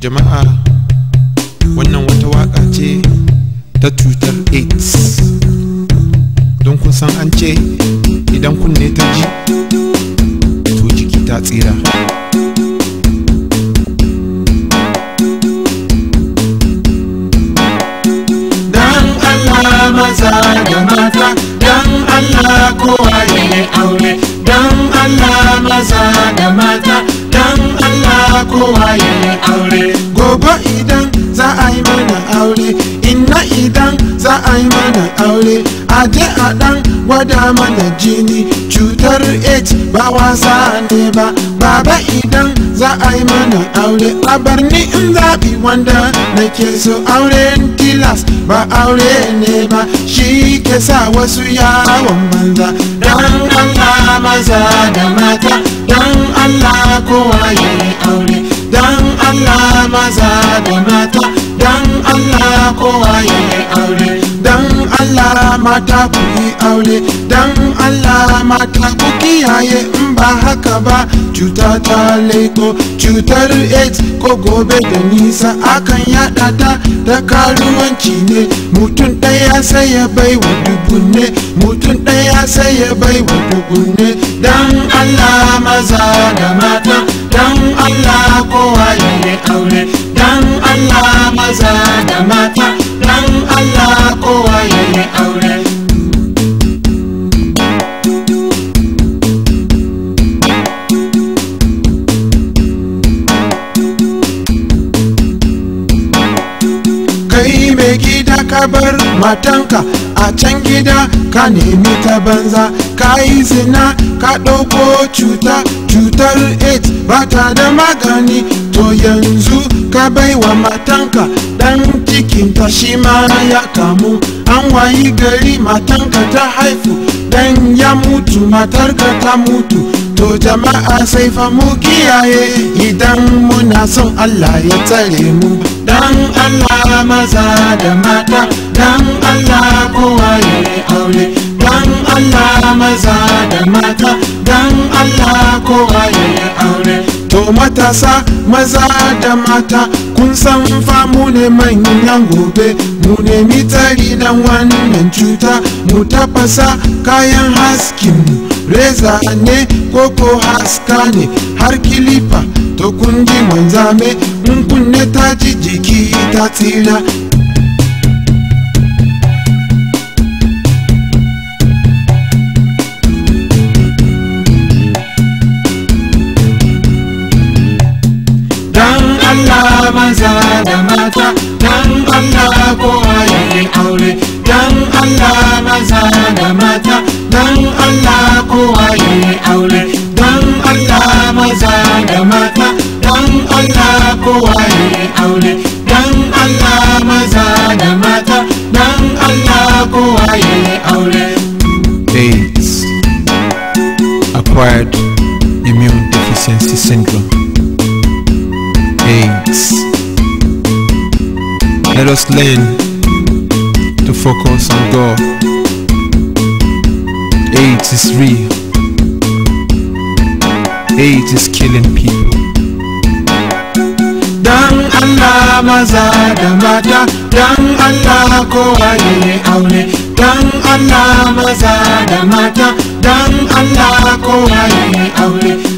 jama'a wannan wata waka ce ta cutar aids don kun san an ce idan kunne ta ji to jiki ta tsira Dan Allah maza da mata Dan Allah kowa ya yi aure Dan Allah maza da mata Dan Allah kowa ya yi aure gobe idan za a yi mana aure inna idan za a yi mana aure a je a dan gwada mana jini cutar aids ba wasa ne ba baba idan za a yi mana aure a barni in zaɓi wanda nake so auren tilas ba aure ne ba shi ke sa wasu yawon banza Dan Allah maza da mata Dan Allah kowa ya yi aure Dan Allah maza da mata Dan Allah kowa ya yi aure dan Allah mata ku yi aure dan Allah mata ku kiyaye in ba haka ba cuta ta leko cutar aids ko gobe da nisa akan yada ta da karuwanci ne mutum ɗaya sai ya bai wa dubunne mutum ɗaya sai ya bai wa dubunne Dan Allah maza da mata Dan Allah kowa ya yi aure Dan Allah maza da mata Dan Allah kowa ya yi aure kai mai gida ka bar matanka a can gida ka nemi ta banza ka yi zina ka ɗauko cuta cutar aids ba ta da magani to yanzu ka baiwa matanka ɗan cikinta shi ma ya kamu an wayi gari matanka ta haifu dan ya mutu matarka ta mutu to jama'a sai fa mu kiyaye idan muna son Allah ya tsare mu Dan Allah maza da mata Dan Allah kowa ya yi aure Dan Allah maza da mata Dan Allah kowa ya yi aure To matasa maza da mata kun san fa mu ne manyan gobe mu nemi tsari dan wannan cuta mu tafasa kayan haskin mu reza ne koko haska ne har kilifa to kun ji manzame in kunne ta ji jiki ta tsira Dan Allah maza da mata Dan Allah kowa ya yi aure Dan Allah maza da mata Dan Allah kowa ya yi aure Dan Allah maza da mata Dan Allah kowa ya yi aure Dan Allah maza da mata Dan Allah kowa ya yi aure AIDS Acquired Immune Deficiency Syndrome AIDS Let us learn to focus on God AIDS is real AIDS is killing people Dan Allah maza da mata Dan Allah kowa ya yi aure Dan Allah maza da mata Dan Allah kowa ya yi aure